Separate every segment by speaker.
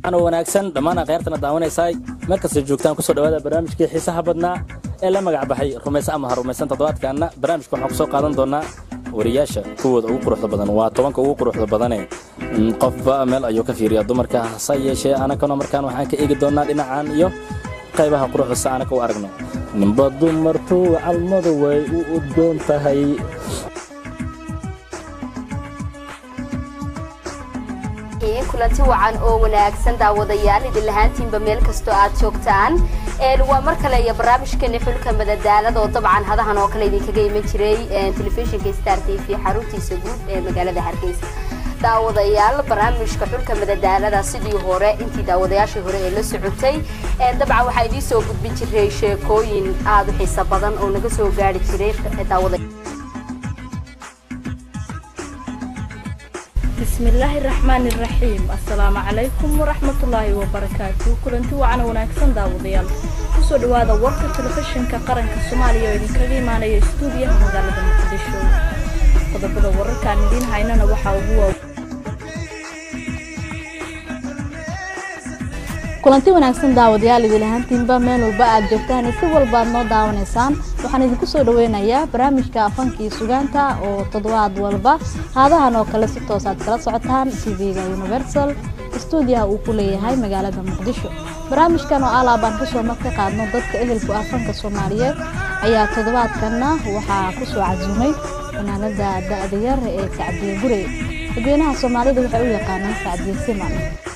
Speaker 1: ano wanaagsan dhammaan akhyaartana daawanaysaay markasta joogtaan kusoo dhawaada barnaamijkii xiisaha badnaa ee la magac baxay rumaysa ama ha rumaysan toddobaadkaanna barnaamijka waxaan kusoo qaadan doonaa wariyaasha kuwooda ugu quruxda badan waa tobanka ugu quruxda badane qofba meel ayuu ka fiiriyaa dumarka hase yeeshee anakana markaan waxaan ka eegi doonaa dhinacan iyo qaybaha quruxda si anaka u aragno ninba dumartu calmadu way u udgoon tahay
Speaker 2: kulanti wacan oo wanaagsan daawadayaal idin lahaantiinba meel kastoo aad joogtaan waa mar kale iyo barnaamijkeeni xulka madadaalada oo dabcan hadahan oo kale idinkaga iman jiray telefishinka star t v xaruntiisa guud ee magaalada hargeysa daawadayaal barnaamijka xulka madadaalada sidii hore intii daawadayaashii hore ee la socotay dabcan waxaa idiin soo gudbin jiray sheekooyin aada u xiiso badan oo naga soo gaari jiray daawada
Speaker 3: بسم الله الرحمن الرحيم السلام عليكم ورحمة الله وبركاته كلنتي وعنا وناكسن داوديال kusoo dhawaada warka telefishinka qaranka soomaaliya oo idinkaga imaanaya stuudiyaha magaalada muqdisho qodobada wararkaan idiin haynana waxaa ugu waaw
Speaker 4: kulanti wanaagsan daawadayaal idin lahaantiinba meel walba aad joogtaan si walba aad noo daawanaysaan waxaan idinku soo dhaweynayaa barnaamijka afankii sugaanta oo toddobaad walba haadahan oo kale si toos aad kala socotaan tv-ga universal stuudiyaha uu ku leeyahay magaalada muqdisho barnaamijkan oo alaabaan kasoo mar ka qaadno dadka ehelku afanka soomaaliyeed ayaa toddobaadkanna waxaa kusoo casuumay fanaanada da-da yar ee sacdiye gurey dadweynaha soomaalida waxay u yaqaanaan sacdiye siman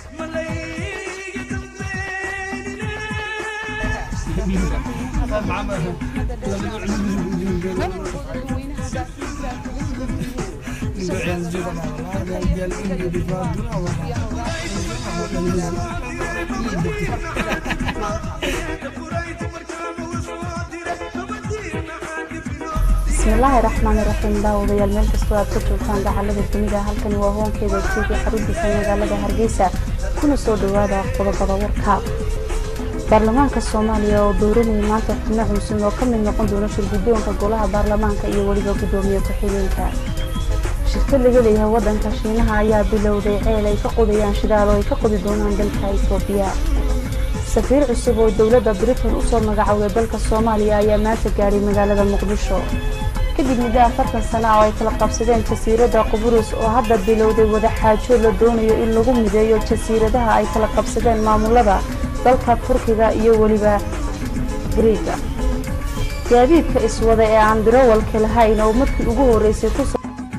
Speaker 5: bismillaahi raxmaani raxiim daawadayaal meel kastoo aad ka joogtaan dacalada dunida halkani waa hoonkeeda tv xaruntiisa magaalada hargeysa kuna soo dhawaada qodobada warka baarlamaanka soomaaliya oo dowranayay maanta xubno cunsun oo ka mid noqon doona shirguddoonka golaha baarlamaanka iyo weliba guddoomiye ku-xigeenka shirkad laga leeyahay waddanka shiinaha ayaa bilowday ceel ay ka qodayaan shidaal oo ay ka qodi doonaan dalka etoobiya safiir cusub oo dowladda britain usoo magacowday dalka soomaaliya ayaa maanta gaadhay magaalada muqdisho kadib muddo afartan sana oo ay kala qabsadeen jasiiradda qubrus oo hadda bilowday wadaxaajo la doonayo in lagu mideeyo jasiiradaha ay kala qabsadeen maamulada dalka turkiga iyo weliba griiga gaadiidka iswada ee aan dirawalka lahayn oo markii ugu horeysay ku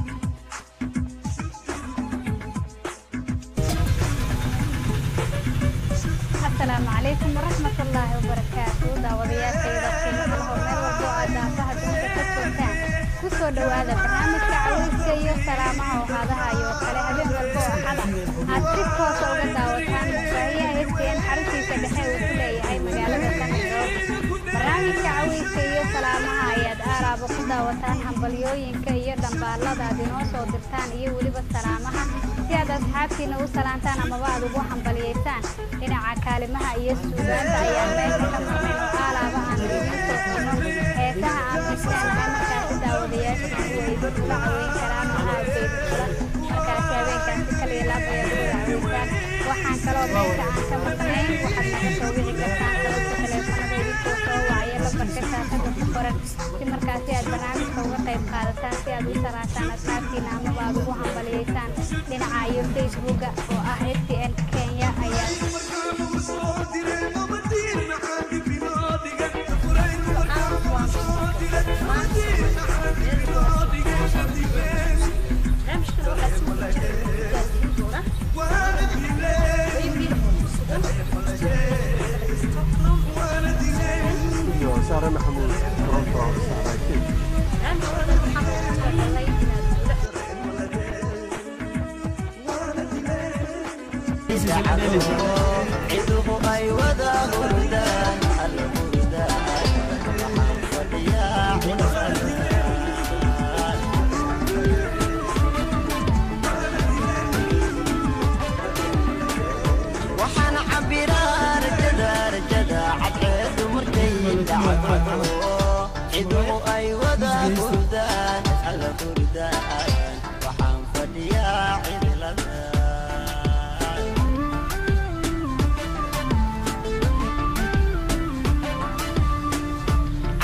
Speaker 6: asalaamu calaykum waraxmatullaahi wabarakaatu daawadayaashayda qiimaha laho meel walbo aad daafaha dunida ka joogtaan kusoo dhawaada barnaamijka caweyska iyo salaamaha oo haadaha iyo kale habeen walbo oo axada aad si toosa uga daawataan mufaahiyaha stn xaruntiisa dhexe uu ku leeyahay magaalada sanadooda barnaamijka caweyska iyo salaamaha ayaad aaraaba ku daawataan hambalyooyinka iyo dhambaalada aad inoo soo dirtaan iyo weliba salaamaha si aad asxaabtiina u salaantaan amaba aad ugu hambaliyaysaan dhinaca kaalimaha iyo suugaanta ayaan meesha ka marnay oo aalaaba aan idiin soo xino heesaha aan misleenahay markaasi daawadayaashana way kula caweyn karaan oo aadbaydu kula markaasi habeenkaasi kaliya laabayaad uga caweysaan waxaan kaloo meesha aan ka maqnayn waxaad naga soo wici kartaan sababta taleefanada idinkoo soo wacaya lambarka shaashada ku qoran si markaasi aad barnaamijka uga qayb qaadataan si aad u salaashaan asxaabtiina amaba aad ugu hambaliyaysaan dhinaca iyo facebooka oo ah stn kenya ayaa
Speaker 7: waxaan cabiraa rajada rajada cadceedu markay dhacdo ciduhu ay wada hurdaan alla hurdaan waxaan fadhiyaa cidlada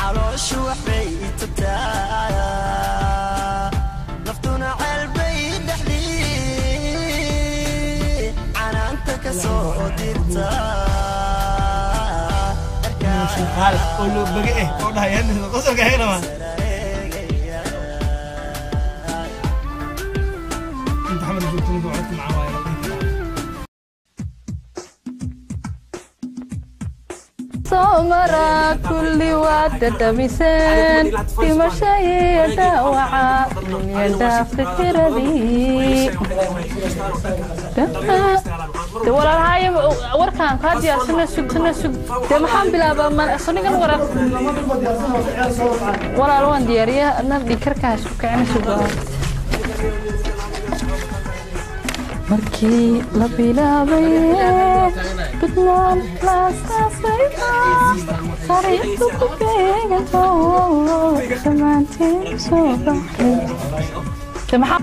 Speaker 7: calooshu waxbay tubtaa naftuna ceelbay dhexdii canaanta ka soo dirta
Speaker 8: shaqaale oo loo bage eh oo dhahayaan qosolka heynama inta xamar joogto ninka codka macaan waaye la dhihi karaa
Speaker 3: soomara kulli waad dhadhamiseen dhimasho iyo dhaawaca iyo dhaafta tiradii de walaalhaaya warkaan kaa diyaarsana sug sana sug dee maxaan bilaabaa ma sonigan warar walaal waan diyaariya na dhikarkaa isku kicina sugaa markii la bilaabay budnaan laasaasay sariirtu ku beeganto dhammaanteen soo baxay de maxaa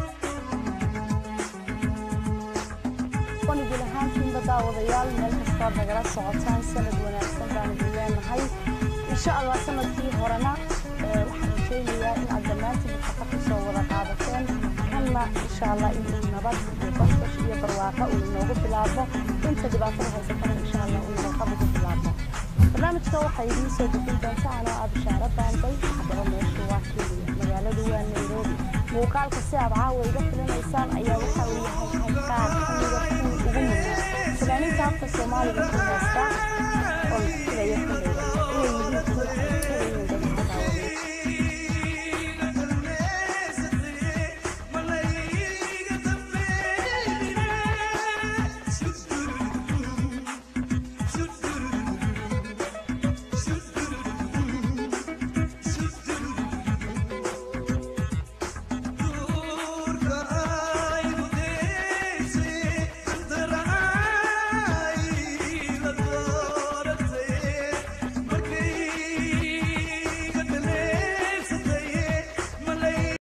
Speaker 5: wanigi lahaantiinba daawadayaal meel kastaad nagala socotaan sanad wanaagsan baan idin leenahay insha allah sanadkii horena ee waxaan rajaynayaa in aad dhammaantiin shaqo kusoo wada qaadateen kanna insha allah inuu nabad iyo basbash iyo barwaaqo uu inoogu bilaabo inta dhibaatada haysatana insha allah uu nabadqab ugu bilaabo barnaamijka waxaa idiin soo gudbin doonta anoo ah bishaaro baanday haddaba meeshu waa kenya magaaladu waa nairobi muuqaalka si aad caawa iga filinaysaan ayaa waxa uu yahay halkaan xamiga kuwii ugu muhiim fanaaniinta afka soomaaliga ku heesta oo filaya kuleyda inay yihiin kuwa ay filayeen